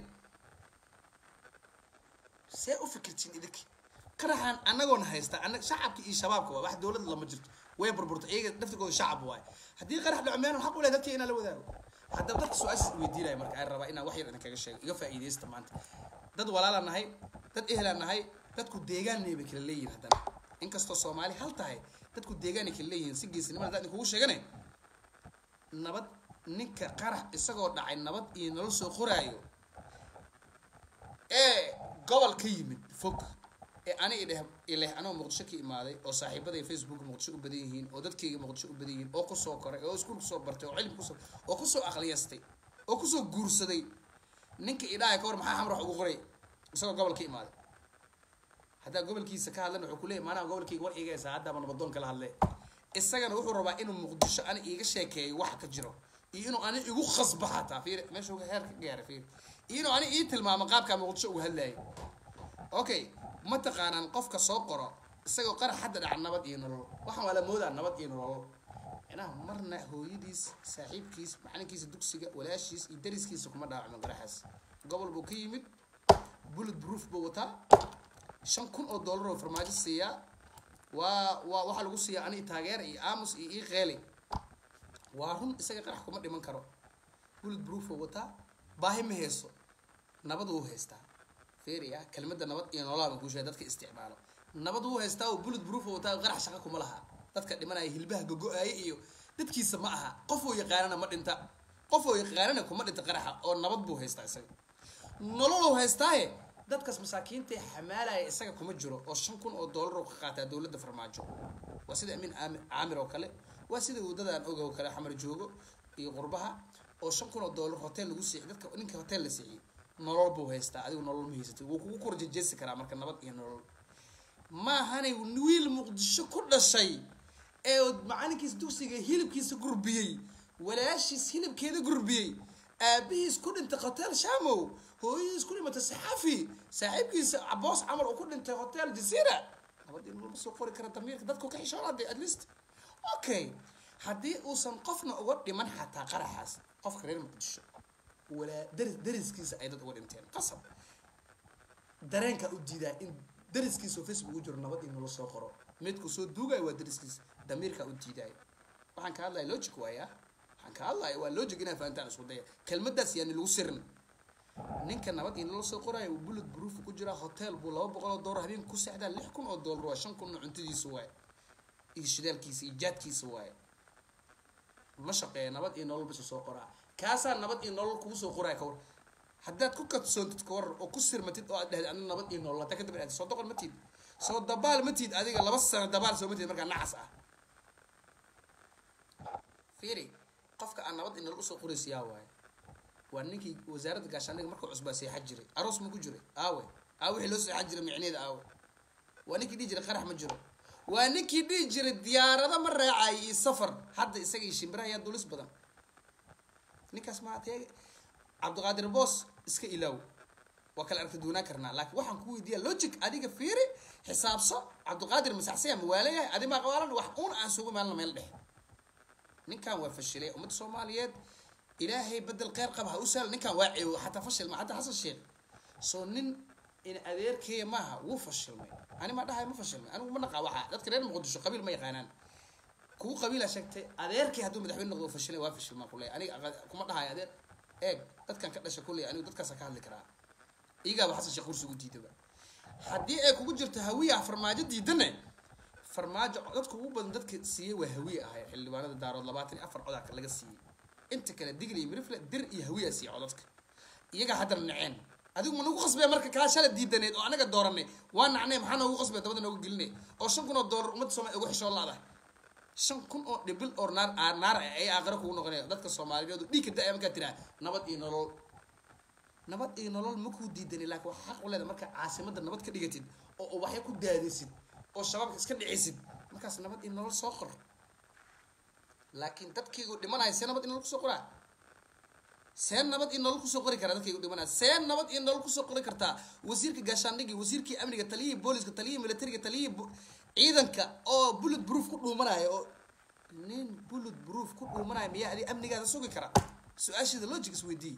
see u fikirtiin idinki qaraxan anagoona haysta anag shacabka iyo shabaabka waa wax dowlad lama jirto way burburta iyaga daftigooda shacab waaye haddii qarax dhaco miyaan xaq u leh dadka inaan la wadaago haddaba dadka su-aashaas weydiinaya marka aan rabaa inaan wax yar idin kaga sheego iga faa'iidaysta maanta dad walaalaan nahay dad ehlaan nahay dadku deegaanay bay kala leeyihin haddana inkastoo soomaali hal tahay dadku deegaanay kala leeyihiin si geesinimada haddaan idinkugu sheegane nabad ninka qarax isagoo dhacay nabad iyo nolol soo qoraayo ee gobol ka yimid fog ee ani idheh ileh anoo muqdisho ka imaaday oo saaxiibaday facebook muqdisho u badan yihiin oo dadkayga muqdisho u badan yihiin oo kusoo koray oo iskuul kusoo bartay oo cilmi kusoo oo kusoo aqliyastay oo kusoo guursaday ninka idhaaya ka hor maxaa xamar wax ugu qoray isagoo gobol ka imaaday haddaa gobolkiisa ka hadlan wuxuu kuleeyay maanaha gobolkayga war iga haysaa haddaaba nabadoon kala hadle isagana wuxuu rabaa inuu muqdisho ani iiga sheekeeyo waxa ka jiro iyo inuu ani igu khasba xataa fiir meesha uga heer ka gaaray fiir iyo inuu ani ii tilmaamo qaabkaa muqdisho uga hadlayay okay ma taqaanaan qofka soo qoro isagoo qarax hadda dhaca nabad iyo nolol waxaan waa la moodaa nabad iyo nolol micnaha marna hooyadiis saaxiibkiis macalinkiisa dugsiga walaashiis iyo dariskiisa kuma dhaawacmin qaraxaas gobol buu ka yimid bullet proof buu wataa shan kun oo dollar oo farmaajo siiyaa waa waa waxaa lagu siiyaa ani taageer iyo aamus iyo ii qeeli waa run isaga qarax kuma dhiman karo bullet proof buu wataa baahi ma hayso nabad wuu haystaa feria kelmadda nabad iyo nololaa baan kuu sheegay dadka isticmaalo nabad wuu haystaa oo bullet proof buu wataa qarax shaqa kuma laha dadka dhimanaya hilbaha gogo-aaya iyo dadkiisa ma aha qof oo yaqaanana ma dhinta qof oo yaqaanana kuma dhinta qaraxa oo nabad buu haystaa isaga nololuu haystaaye dadkaas masaakiinta ee xamaalaya isaga kuma jiro oo shan kun oo dollar oo ka qaataa dowladda farmaajo waa sida amiin aami caamir oo kale waa sida wadadaan oga oo kale xamar joogo iyo qurbaha oo shan kun oo dollar hotel lagu siixiy dadka ninka hotel la siixiyey nolol buu haystaa adigu nolol ma haysatay wuu kugu korjejeesi karaa marka nabad iyo nolol maahanay wiil muqdisho ku dhashay ee macalinkiisa dugsiga hilibkiisa gurbiyey walaashiis hilibkeeda gurbiyey aabihiis ku dhintay hotel shamow hooyadiis ku dhimatay saxafi saaxiibkiisa caboos camal uu ku dhintay hotel jasiira nabad in lagu soo qori kara damiirka dadku ka xishoonade at least okay haddii uusan qofna uga dhiman xataa qaraxaas qofka reer muqdisho walaa daris dariskiisa ay dad uga dhinteen qasab dareenka u diidaa in dariskiisa oo facebook u jiro nabad in lala soo qoro midku soo duugayo waa dariskiisa damiirka u diidaayo waxaan ka hadlaya logic waaya waxaan ka hadlaya waa logic inaa fahantaan isku daya kelmadaas yaani lagu sirin ninka nabad in lala soo qoraayo uu bullet proof ku jiraa hotel buu laba boqol oo doolar habeen ku seexdaa lix kun oo doolar waa shan kun oo cuntadiisa waaye iyo shidaalkiisa iyo jaadkiisa waaye ma shaqeeya nabad iyo nolol bisa soo qoraa kaasaa nabad iyo nolol kugu soo qoraya kawar haddaad ku kadsoontid kawarar oo ku sirmatid oo aad dhahday adna nabad iyo nolol haddaa kadib aad soo doqon ma tiid soo dabaal ma tiid adiga laba sano dabaal soo ma tiid markaa nacas ah fiiri qofka aan nabad iyo nolol usoo qoraysa yaa waaye waa ninkii wasaaradda gaashaandhiga markuu cusbaa seexan jiray aroos ma ku jiray aawe aawe wixii loo seexan jiray micneeda aawe waa ninkii dhihi jiray qarax ma jiro waa ninkii dhihi jiray diyaarado ma raacay iyo safar hadda isaga iyo shimbiraha yaa dulis badan ninkaas maa tee cabdiqaadir boos iska ilaaw waa kala aragti duunaan karnaa laakiin waxaan ku weydiiya logic adiga fiiri xisaabso cabdiqaadir masaxsaya mawaalayahay adi maa qabaalan wax uun aan sugu maalna meel dhex ninkan waa fashilay ummadda soomaaliyeed ilaahay bedel kheyr qaba ha u sahla ninkan waa ceewo xataa fashil ma xataa xasan sheekh soo nin in adeerkeeya maaha wuu fashilmay ani ma dhahay ma fashilmay anigu ma naqaa waxaa dadka reer muqdisho qabiil ma yaqaanaan kugu qabiila sheegtay adeerkii hadduu madaxweyne noqdo fashilay waa fashilmaa kuley aniga kuma dhahay adeer eeg dadkan ka dhasha kuley anigu dadkaasa ka hadli karaa iyagaaba xasan sheekh kursigu diidaba haddii ay kugu jirto hawiya farmaajo diidane farmaajo dadka ugu badan dadka siiyey waa hawiye ahay xildhibaanada daarood labaatan iyo afar codaa laga siiyey inta kale digli iyo mirifle dir iyo hawiyaa siiya codadka iyagaa haddana naceen adigu ma nagu qasbaya marka kaa shala diidaneed oo anaga dooranay waa nacnay maxaa noogu qasbaya dabada noogu gelinay oo shan kun oo doolar ummadda soomaliya ugu xishoo laadahay shan kun oo dhibil oo naar naar ay aakhiro kugu noqonaya dadka soomaaliyeed dhiigka da-aya markaa tiraa nabad iyo nolol nabad iyo nolol ma kuu diidanay laakiin waxaa xaq u leeda markaa caasimadda nabad ka dhigatid oo ubaxyo ku daadisid oo shabaabka iska dhicisid markaas nabad iyo nolol soo qor laakiin dadkaygu dhimanaya see nabad iyo nolol kusoo qoraa see nabad iyo nolol kusoo qori karaa dadkaygu dhimanaya see nabad iyo nolol kusoo qori kartaa wasiirka gaashaandhigii wasiirkii amniga taliyihii booliska taliyihii militariga taliyihii ciidanka oo bullet proof ku dhuumanaya oo nin bullet proof ku dhuumanaya miyaa adi amnigaada sugi kara su-aasheeda logic isweydii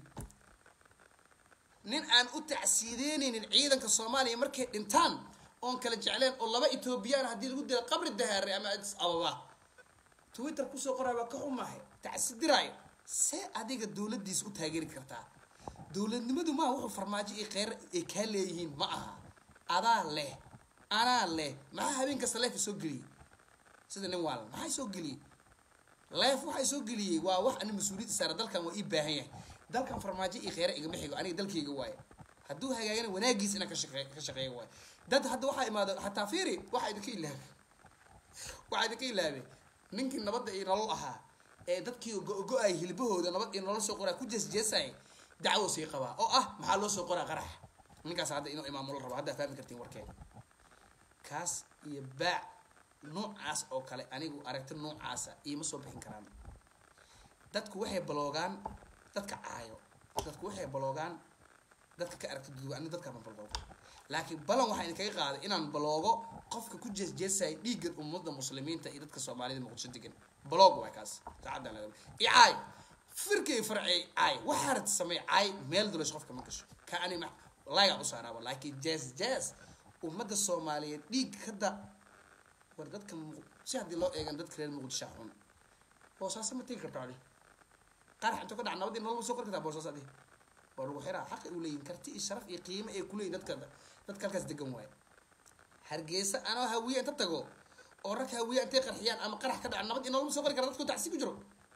nin aan u tacsiideyneynin ciidanka soomaaliya markay dhintaan oon kala jecleen oo laba etoobiyaan haddii lagu dila qabri dahaare ama adis ababa twitter kusoo qoraa waa ka xumahay tacsidiraayo see adiga dowladdiisa u taageeri kartaa dowladnimadu maaha wuxuu farmaajo iyo kheyr ay kaa leeyihiin ma aha adaa leh anaa leh maxaa habeen kasta leefa soo geliyey sida nin waalan maxaa soo geliyey leef waxaa soo geliyey waa wax ani mas-uuliyadda saara dalkan waa ii baahan yahay dalkan farmaajo iyo kheyre igama xigo aniga dalkayga waaye hadduu hagaagana wanaagiis inaan ka shaqe ka shaqeeya waaye dad hadda waxaa imaado xataa fiiri waxaa idinka ilaabay waxaa idinka ilaabay ninkii nabadda iyo nolol ahaa ee dadkii go-go-ay hilbahooda nabad iyo nolol soo qoraa ku jeesjeesay dacwo sii qabaa oo ah maxaa loo soo qoraa qarax ninkaas hadda inuu imaamulo rabo haddaa fahmi kartiin warkeeda kaas iyo baac noocaas oo kale anigu aragti noocaasa iima soo bixin karaan dadku waxay baloogaan dadka caayo dadku waxay baloogaan dadka ka aragti duduga ani dadka ma baloogo laakiin balan waxaa idinkaga qaaday inaan baloogo qofka ku jeesjeesaya dhiigga ummadda muslimiinta iyo dadka soomaalida muqdisho degan baloog waay kaas saacaddan laga i caay firkay farcay caay waxaa rad samey caay meel dulesh qofka ma gasho ka ani ma layga u saaraaba laakiin jees jees ummadda soomaaliyeed dhiig kada war dadka si haddii loo eegan dadka reer muqdisho xun boosaaso ma tegi karto adi qarax intuu ka dhaca nabadii nolol ma soo qori kartaa boosaas adi waa lagu xiraa xaqi u leeyihin karti iyo sharaf iyo qiimo ay kuleeyihin dadka dadka halkaas degan waaye hargeysa anoo hawiye inta tago oo rag hawiye intay qarxiyaan ama qarax ka dhaca nabad iyo nolol ma soo qori kara dadku tacsi ku jiro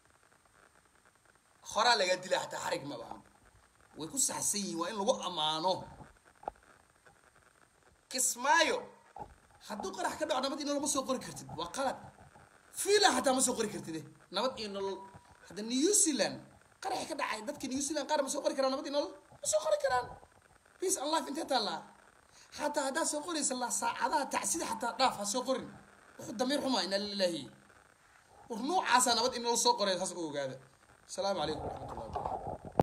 horaa lagaa dilaa xataa xarig ma bahan way ku saxsan yihiin waa in lagu ammaano kismaayo hadduu qarax ka dhaco nabad iyo nolol ma soo qori kartid waa qalad fiila xataa ma soo qori kartid nabad iyo nolol hadda new zealand qaraxi ka dhacay dadka new zealand qaar ma soo qori karaan nabad iyo nolol ma soo qori karaan peace and life intee taallaa xataa haddaad soo qoraysa la saacadaha tacsida xataa dhaaf ha soo qorin wuxuu damiir xumaa inaa lilaahi war noocaasaa nabad in nolol soo qoray saas u ogaada asalaamu calaykum waraxmatullah